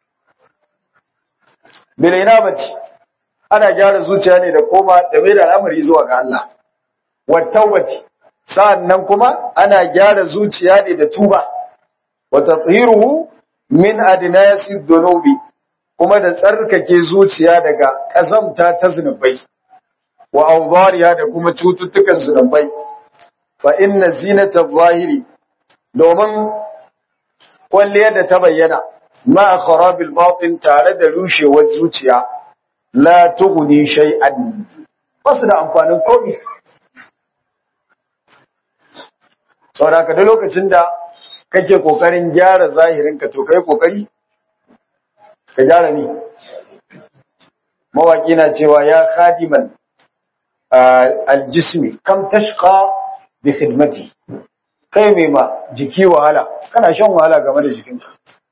Bilaina bati ana gyara zuciya ne da koma da mai da al'amari zuwa ga Allah wattawati sa'annan kuma ana gyara zuciya ne da tuba wa tathiruhu min adnasi dhunubi kuma da tsarkake zuciya daga kazamta ta zunubai wa awdariya da kuma cututtukan zunubai fa inna zinata zahiri domin kwalliyar da ta bayyana ma kharabil batin tare da rushewar zuciya la tughni shay'an basu da amfanin komai saboda ka da lokacin da kake kokarin gyara zahirinka to kai kokari ka gyara ni mawaki na cewa ya khadiman aljismi kam tashqa bi khidmati kai mai ma jiki wahala kana shan wahala game da jikinka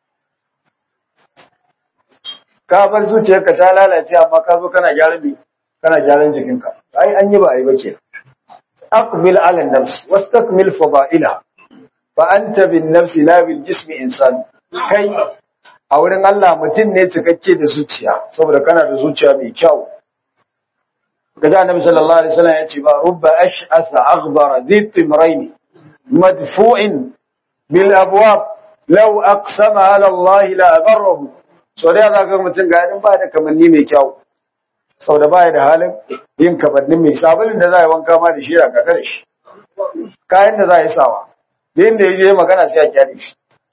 ka bar zuciyarka ta lalace amma ka zo kana gyaran bi kana gyaran jikinka ai an yi ba ai ba kenan أقبل على النفس واستكمل فضائلها فأنت بالنفس لا بالجسم إنسان kai a wurin Allah mutum ne cikakke da zuciya saboda kana da zuciya mai kyau gaji annabi sallallahu alaihi wasallam ya ce ba rubba ash'atha aghbara dhi timrayn madfu'in bil abwab law aqsama ala Allah la abarrahu so da ga mutum ga ba da kamanni mai kyau sau da baya da halin yin kamannin mai sabulin da za a yi wanka ma da shi a kaka da shi kayan da za a yi sawa da yin da ya je magana sai a kyale shi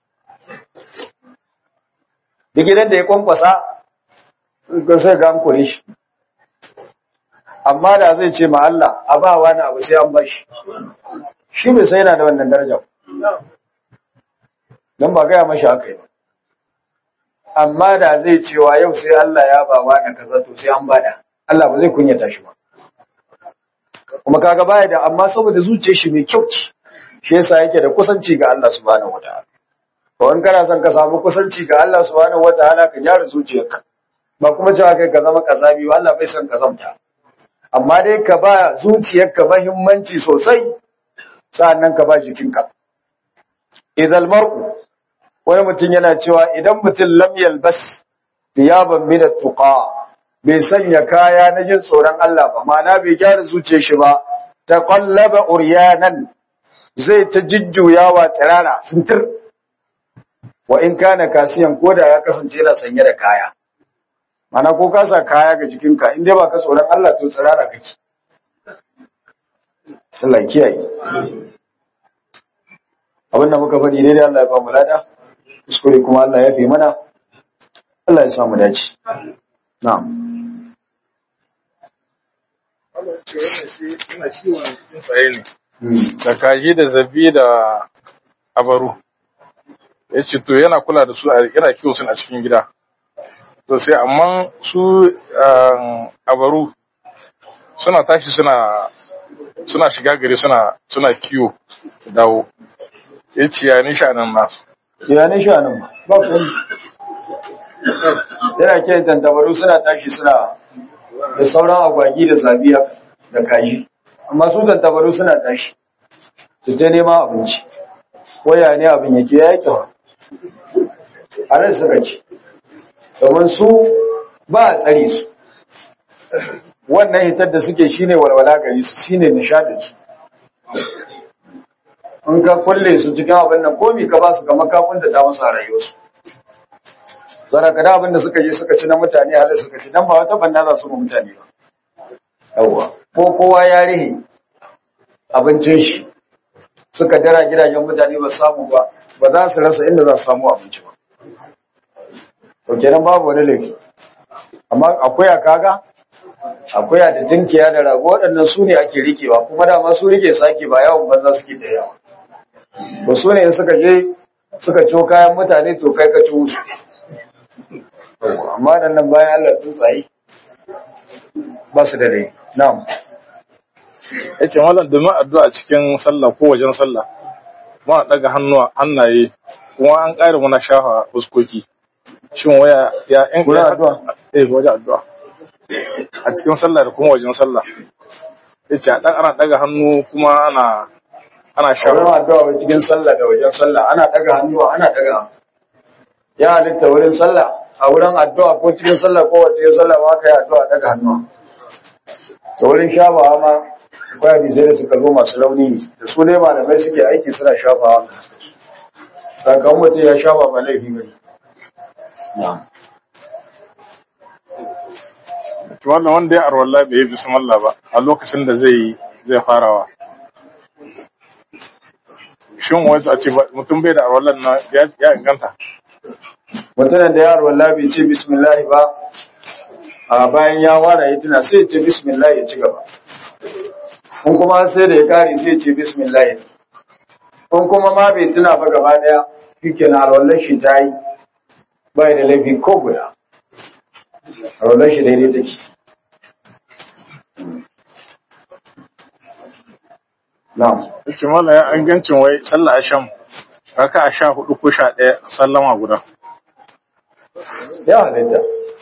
da gidan da ya kwankwasa ga sai ga an kore shi amma da zai ce ma Allah a ba wani abu sai an bashi shi bai sai yana da wannan darajar don ba gaya mashi haka yi amma da zai cewa yau sai Allah ya ba wani kaza to sai an bada Allah ba zai kunyata shi ba kuma kaga baya da amma saboda zuciyar shi mai kyau ce shi yasa yake da kusanci ga Allah subhanahu wataala to in kana son ka samu kusanci ga Allah subhanahu wataala ka gyara zuciyarka ba kuma cewa kai ka zama kazabi ba Allah bai son kazamta amma dai ka ba zuciyarka muhimmanci sosai sa'annan ka ba jikinka idal mar'u wani mutum yana cewa idan mutum lam yalbas thiyaban min at-tuqa bai sanya kaya na jin tsoron Allah ba ma'ana bai gyara zuciyar shi ba taqallaba uryanan zai ta jujjuyawa tsirara sintir wa in kana kasiyan ko da ya kasance yana sanye da kaya mana ko ka sa kaya ga jikinka in dai ba ka tsoron Allah to tsirara kake Allah ya kiyaye abin da muka faɗi daidai Allah ya ba mu lada kuskure kuma Allah ya fi mana Allah ya samu dace na'am ina ciwon tsaye ne da kaji da zabi da abaru ya ce to yana kula da su yana kiwo sun a cikin gida to sai amma su abaru suna tashi suna suna shiga gari suna suna kiwo dawo ya ce ya nisha nan nasu ya ne sha nan ba ku yana kiyan tantabaru suna tashi suna da sauran agwagi da zabiya da kaji amma su tantabaru suna tashi su ta neman abinci waya ne abin yake ya yake wa a nan suka ce domin su ba a tsare su wannan hitar da suke shine walwala gari su shine nishadin su in ka kulle su cikin abin nan komi ka ba su kamar kafin da ta musu a rayuwarsu zara kada abin da suka je suka ci na mutane halin suka ci dan ba wata banna za su mu mutane ba yawwa ko kowa ya rihe abincin shi suka dara gidajen mutane ba samu ba ba za su rasa inda za su samu abinci ba to kenan babu wani laifi amma akwai a kaga akwai a da tinkiya da rago waɗannan su ne ake rikewa kuma dama su rike sake ba yawon banza suke da yawa ba su ne in suka je suka ciwo kayan mutane to kai ka ci musu amma da nan bayan Allah tsuntsaye ba su da rai na'am ya ce malam domin addu'a cikin sallah ko wajen sallah ma daga hannuwa hannaye kuma an ƙara muna shafa fuskoki shin waya ya in Wurin addu'a? eh wajen addu'a a cikin sallah da kuma wajen sallah ya ce ana daga hannu kuma ana ana wurin shafa addu'a wai cikin sallah da wajen sallah ana daga hannuwa ana daga ya halitta wurin sallah a wurin addu'a ko cikin sallah ko wace sallah ma ka yi addu'a daga hannuwa to wurin shafawa ma akwai hadisai da suka zo masu launi ne da su ne malamai suke aiki suna shafawa sakamakon mutum ya shafa ba laifi ba ne na'am wannan wanda ya arwalla bai yi bismillah ba a lokacin da zai zai farawa shin wata a ce ba- mutum bai da arwallan na ya ya inganta mutumin da yaro wallahi bai ce bismillah ba a bayan ya wara ya tuna sai ya ce bismillah ya ci gaba in kuma sai da ya kare sai ya ce bismillah in kuma ma bai tuna ba gaba daya shike na alwallar shi ta yi bai da laifi ko guda alwallar shi daidai take na'am yace mala ya ingancin wai sallah asham raka a sha hudu ko sha ɗaya sallama guda ya halitta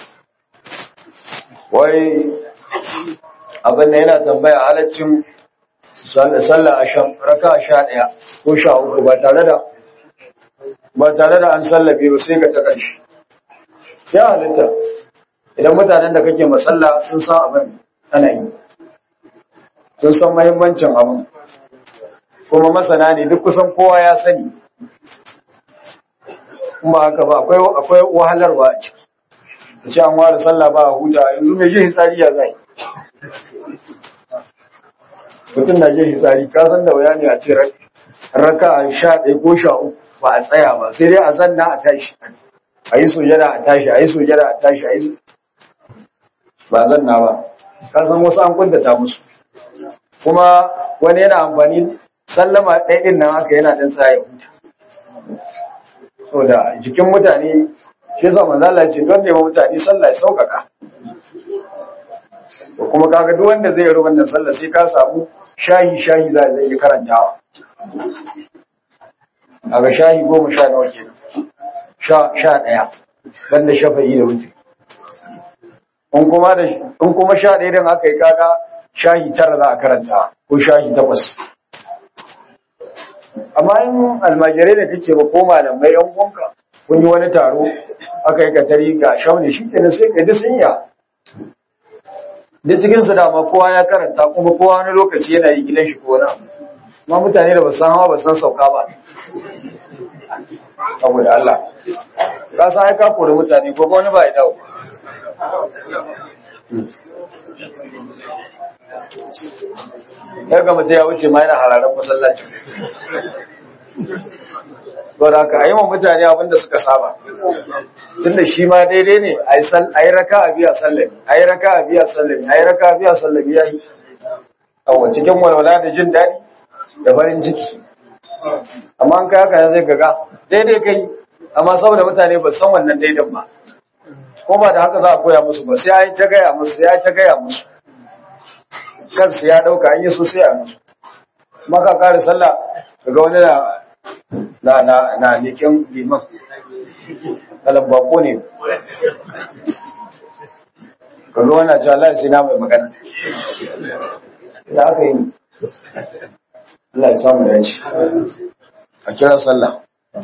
wai abin da yana tambaya halaccin sallah a shan raka sha ɗaya ko sha uku ba tare da ba tare da an sallabe ba sai ka ta ƙarshe ya halitta idan mutanen da kake masalla sun san abin ana yi sun san mahimmancin abin kuma masana ne duk kusan kowa ya sani kuma haka ba akwai akwai wahalarwa a ciki da ce an ware sallah ba a huta yanzu mai jin hitsari ya zai mutum na jin hitsari ka san da wuya ne a ce raka a sha ɗaya ko sha uku ba a tsaya ba sai dai a zanna a tashi a yi sujada a tashi a yi sujada a tashi a yi ba a zanna ba ka san wasu an kuntata musu kuma wani yana amfani sallama ɗaya ɗin nan haka yana ɗan sa ya huta saboda jikin mutane shi yasa manzo Allah ya ce don nema mutane sallah ya saukaka to kuma kaga duk wanda zai yi wannan sallah sai ka samu shahi shahi za zai yi karantawa kaga shahi goma sha nawa kenan sha sha ɗaya banda shafa'i da wuce in kuma da in kuma sha ɗaya din aka yi kaga shahi tara za a karanta ko shahi takwas amma in almajirai da kake ba ko malamai yan uwanka kun yi wani taro aka yi katari ga shaune shi kenan sai ka ji sun ya da cikin su dama kowa ya karanta kuma kowa wani lokaci yana yi gidan shi ko wani abu amma mutane da ba san hawa ba san sauka ba saboda Allah ka san ai ka kore mutane ko wani ba ya dawo ya ga mutum ya wuce ma yana hararar masallacin to da ka yi wa mutane abin da suka saba tunda shi ma daidai ne a yi raka a biya sallami a yi raka a biya sallami a yi raka a biya sallami ya yi a cikin walwala da jin daɗi da farin ciki amma an kai haka zai gaga daidai kai amma saboda mutane ba san wannan daidan ba ko ba da haka za a koya musu ba sai ya yi ta gaya musu ya yi ta gaya musu kansu ya ɗauka an yi so sai a musu maka kare sallah daga wani na na na na leƙen liman kalan bako ne kaga wannan cewa Allah sai na mai magana da aka yi Allah ya samu dace a kira sallah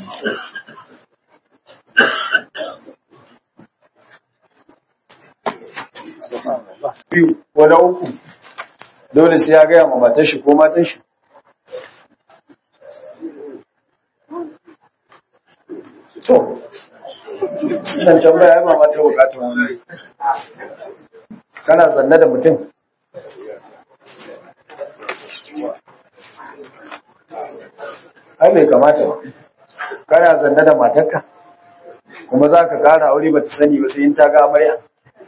biyu ko na uku dole sai ya gaya ma matar shi ko matan shi to nan tambaya ya mama ta bukatun wani kana zanne da mutum ai bai kamata ba kana zanne da matarka kuma za ka kara aure ba ta sani ba sai in ta ga amarya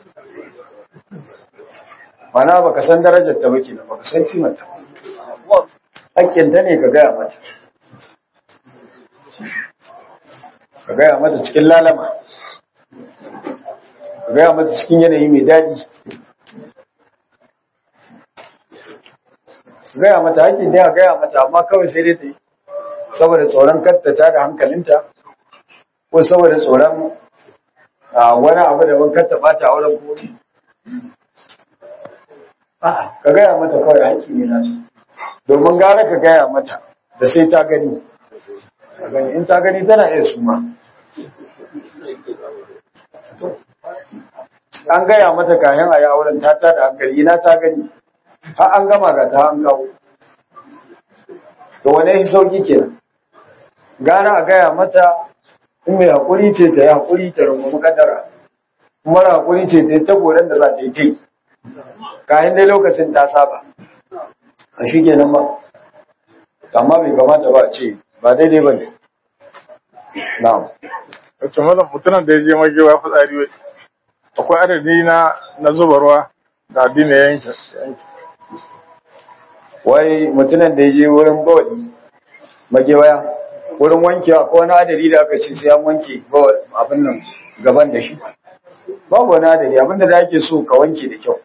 mana ba ka san darajar ta baki ba ka san kimanta hakkinta ne ka gaya mata ka gaya mata cikin lalama ka gaya mata cikin yanayi mai daɗi ka gaya mata hakkin da ka gaya mata amma kawai sai dai ta yi saboda tsoron kattata da hankalinta ko saboda tsoron wani abu da ban katta bata a wurin komi a'a ka gaya mata kawai hakki ne nasu domin gara ka gaya mata da sai ta gani in ta gani tana iya suma an gaya mata kayan a yawon ta ta da hankali ina ta gani har an gama ga ta an kawo to wane sauki kenan gara a gaya mata in mai haƙuri ce ta yi haƙuri ta rungumi kadara mara haƙuri ce ta yi tagoron da za ta yi ta yi kayan dai lokacin ta saba a shi kenan ba amma bai kamata ba a ce ba daidai ba ne na'am wacce malam mutumin da ya je magewa fitsari wai akwai adadi na na zuba ruwa da addini ya yanke wai mutumin da ya je wurin bawali magewaya wurin wankewa ko wani adadi da aka ce sai an wanke abin nan gaban da shi babu wani adadi abinda da ake so ka wanke da kyau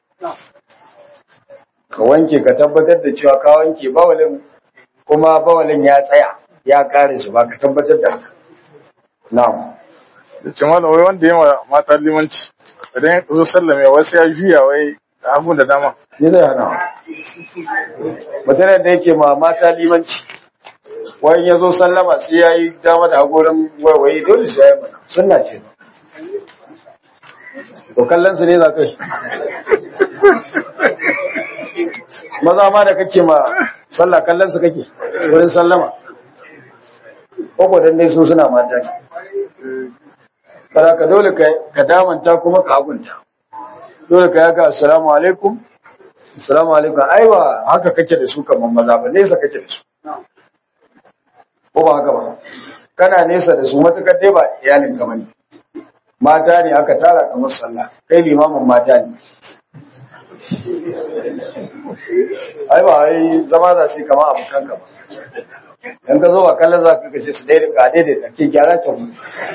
ka wanke ka tabbatar da cewa ka wanke bawalin kuma bawalin ya tsaya ya kare shi ba ka tabbatar da haka na'am da ce malam wai wanda yawa mata limanci idan ya zo sallame wasu ya juya wai da abun da dama ni zai hana mutanen da yake ma mata limanci wani ya zo sallama sai ya yi dama da hagorin waiwaye dole sai ya yi mana sunna ce to kallon su ne za kai maza ma da kake ma sallah kallon su kake wurin sallama ko dan dai su suna mata ne kada ka dole ka damanta kuma ka hagunta dole ka yaga assalamu alaikum assalamu alaikum ai ba haka kake da su kamar maza ba nesa kake da su ko ba haka ba kana nesa da su matakar dai ba iyalin ka bane mata ne aka tara kamar sallah kai limamin mata ne ai ba ai zama za su yi kama abokan ka ba in ka zo ba kallon za ka kashe su daidai ka daidai ka ke gyara can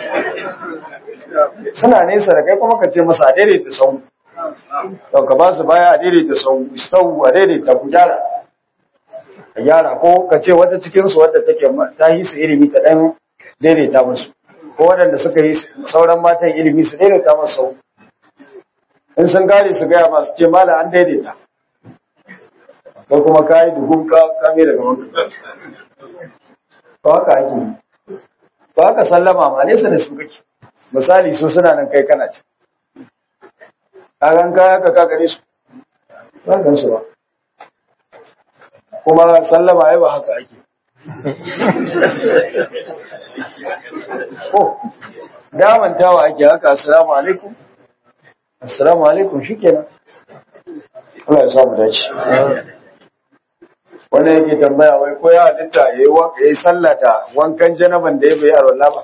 suna nesa da kai kuma ka ce masa a daidaita sau to ka ba su baya a daidaita sau sau a daidaita ku gyara ka gyara ko ka ce wata cikinsu wadda take ta yi su ilimi ta ɗan daidaita musu ko waɗanda suka yi sauran matan ilimi su daidaita masu sau in sun gane su gaya masu ce mala an daidaita ko kuma ka yi duhun ka kame daga wani ba haka ake ba haka sallama ma nesa da su kake misali su suna nan kai kana ci kagan kaya ka ka gare su ba gan su ba kuma sallama ai ba haka ake ko damantawa ake haka assalamu alaikum assalamu alaikum shikenan Allah ya samu dace wannan yake tambaya wai ko ya halitta yayi wa yayi sallah da wankan janaban da ya bai arwalla ba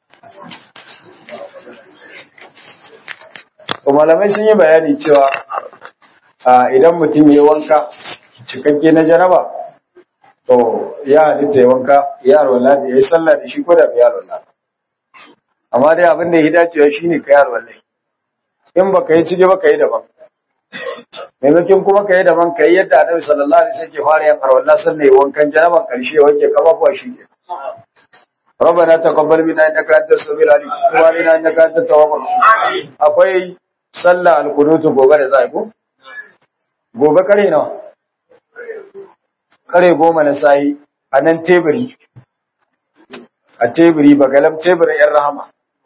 to malamai sun yi bayani cewa a idan mutum ya wanka cikakke na janaba to ya halitta ya wanka ya arwalla da yayi sallah da shi ko da bai arwalla amma dai abin da ya dacewa shine ka yi arwalla in baka yi cike baka yi daban maimakon kuma ka yi daban ka yi yadda annabi sallallahu alaihi wasallam ke fara yin arwalla sannan ya wankan janaban karshe ya wanke kafafuwa shi ke ربنا تقبل منا انك انت السميع العليم وتب علينا انك انت التواب الرحيم akwai sallah alqunut gobe da zai ko gobe kare nawa kare goma na sai a nan teburi a teburi bagalam teburin yan rahama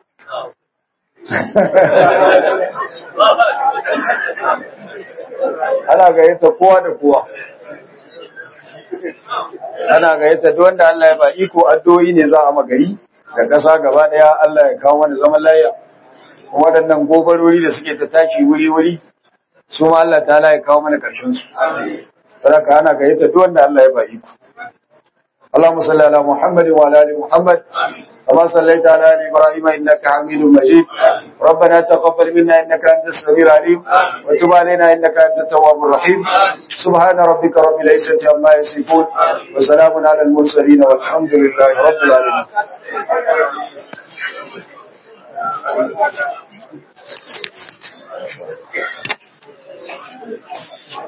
ana gayyata kowa da kowa ana gayyata duk wanda Allah ya ba iko addu'o'i ne za a magari da ƙasa gaba daya Allah ya kawo mana zaman lafiya waɗannan gobarori da suke ta tashi wuri-wuri su ma Allah ta ya kawo mana ƙarshen su saboda ana gayyata duk wanda Allah ya ba iko اللهم صل على محمد وعلى ال محمد كما صليت على ال ابراهيم انك حميد مجيد ربنا تقبل منا انك انت السميع العليم وتب علينا انك انت التواب الرحيم سبحان ربك رب العزه عما يصفون وسلام على المرسلين والحمد لله رب العالمين Thank you.